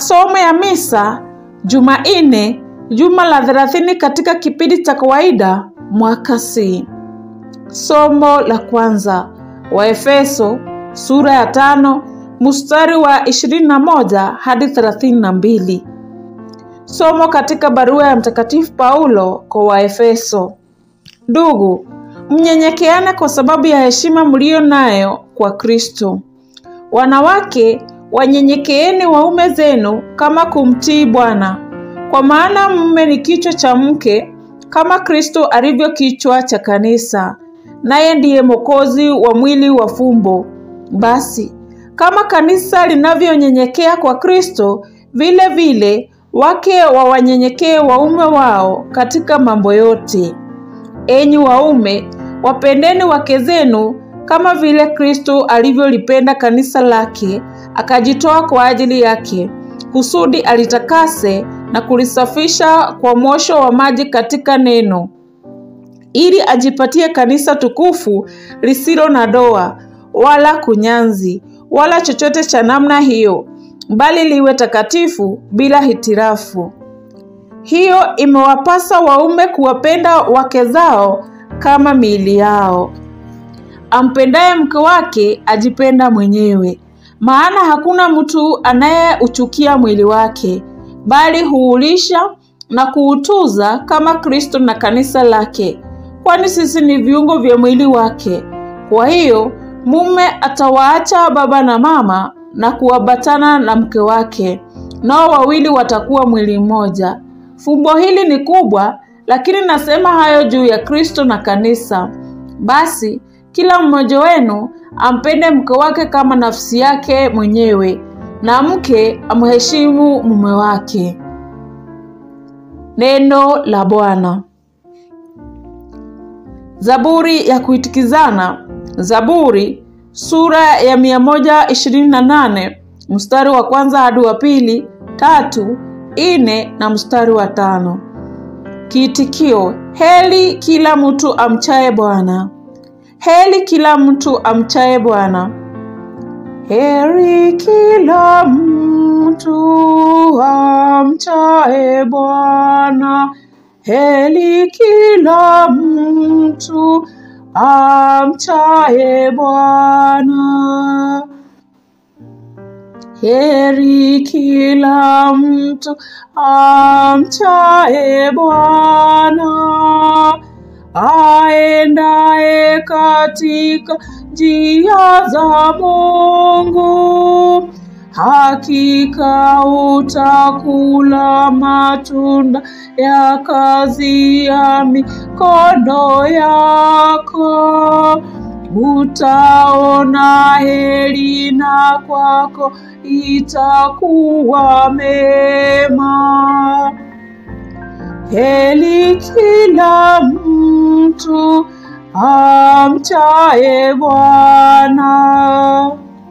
Masomo ya misa Jumanne, juma la thelathini katika kipindi cha kawaida mwaka C. Somo la kwanza Waefeso sura ya tano mstari wa ishirini na moja hadi thelathini na mbili. Somo katika barua ya Mtakatifu Paulo kwa Waefeso. Ndugu, mnyenyekeane kwa sababu ya heshima mliyo nayo kwa Kristo. Wanawake, wanyenyekeeni waume zenu kama kumtii Bwana, kwa maana mume ni kichwa cha mke, kama Kristo alivyo kichwa cha kanisa, naye ndiye mwokozi wa mwili wa fumbo. Basi kama kanisa linavyonyenyekea kwa Kristo, vile vile wake wawanyenyekee waume wao katika mambo yote. Enyi waume, wapendeni wake zenu kama vile Kristo alivyolipenda kanisa lake, akajitoa kwa ajili yake, kusudi alitakase na kulisafisha kwa mosho wa maji katika neno, ili ajipatie kanisa tukufu lisilo na doa wala kunyanzi wala chochote cha namna hiyo, bali liwe takatifu bila hitirafu. Hiyo imewapasa waume kuwapenda wake zao kama miili yao. Ampendaye mke wake ajipenda mwenyewe, maana hakuna mtu anayeuchukia mwili wake, bali huulisha na kuutuza kama Kristo na kanisa lake, kwani sisi ni viungo vya mwili wake. Kwa hiyo mume atawaacha baba na mama na kuambatana na mke wake, nao wawili watakuwa mwili mmoja. Fumbo hili ni kubwa, lakini nasema hayo juu ya Kristo na kanisa. Basi kila mmoja wenu ampende mke wake kama nafsi yake mwenyewe, na mke amheshimu mume wake. Neno la Bwana. Zaburi ya kuitikizana. Zaburi sura ya mia moja ishirini na nane mstari wa kwanza hadi wa pili, tatu, ine na mstari wa tano. Kiitikio: heli kila mtu amchaye Bwana. Heli kila mtu amchaye Bwana. Heri kila mtu amchaye Bwana. Heli kila mtu amchaye Bwana. Heri kila mtu amchaye Bwana, aendaye katika njia za Mungu. Hakika utakula matunda ya kazi ya mikono yako, utaona heri na kwako itakuwa mema. Heri kila mtu amchaye Bwana.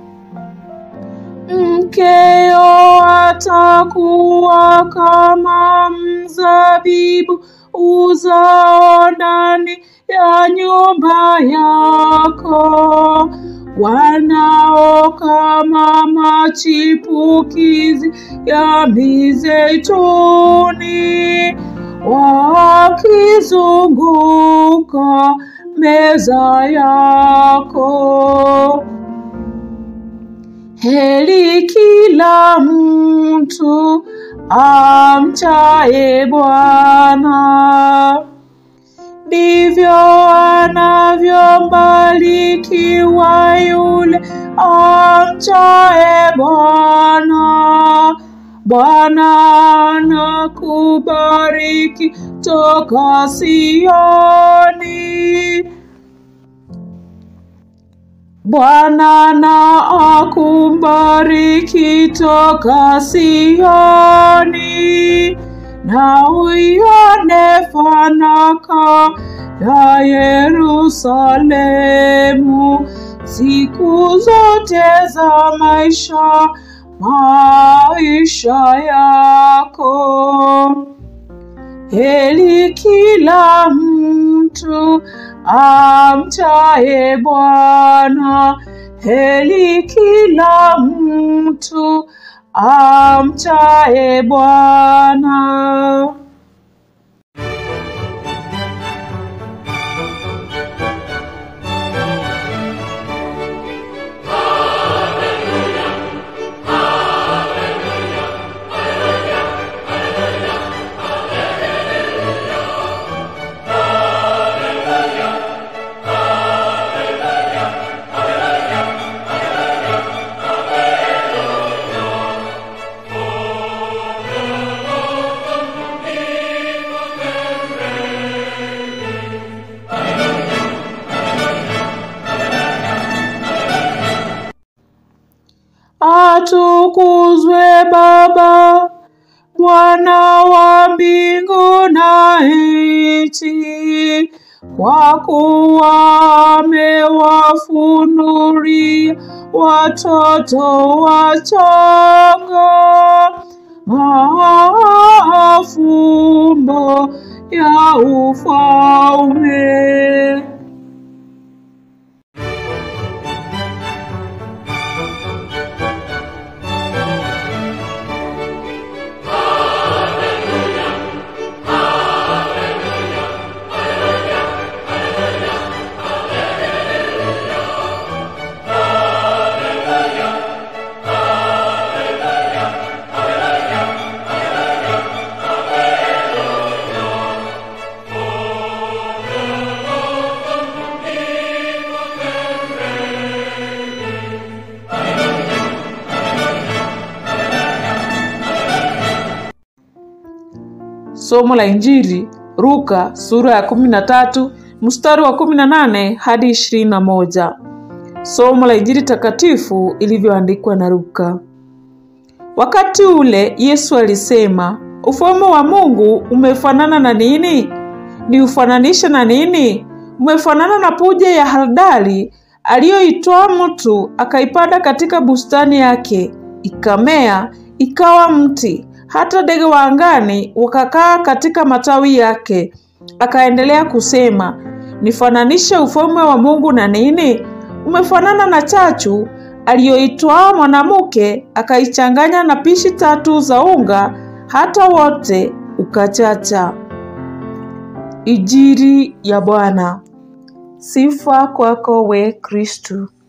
Mkeo atakuwa kama mzabibu uzao ndani ya nyumba yako, wanao kama machipukizi ya mizeituni, wakizunguka meza yako. Heri kila mtu amchaye Bwana, ndivyo anavyobarikiwa yule amchaye Bwana. Bwana anakubariki toka Sioni. Bwana na akubariki toka Sioni, na uione fanaka ya Yerusalemu siku zote za maisha maisha yako. Heri kila mtu amchaye Bwana, heri kila mtu amchaye Bwana. Atukuzwe Baba, Bwana wa mbingu na nchi, kwa kuwa amewafunulia watoto wachanga mafumbo ya ufalme. Somo la Injili Luka sura ya kumi na tatu mstari wa kumi na nane hadi ishirini na moja. Somo la Injili takatifu ilivyoandikwa na Luka. Wakati ule Yesu alisema, ufalme wa Mungu umefanana na nini? Ni ufananishe na nini? Umefanana na punje ya haradali aliyoitoa mtu akaipanda katika bustani yake, ikamea ikawa mti, hata ndege wa angani wakakaa katika matawi yake. Akaendelea kusema, nifananishe ufalme wa Mungu na nini? Umefanana na chachu aliyoitwaa mwanamke akaichanganya na pishi tatu za unga, hata wote ukachacha. Injili ya Bwana. Sifa kwako we Kristu.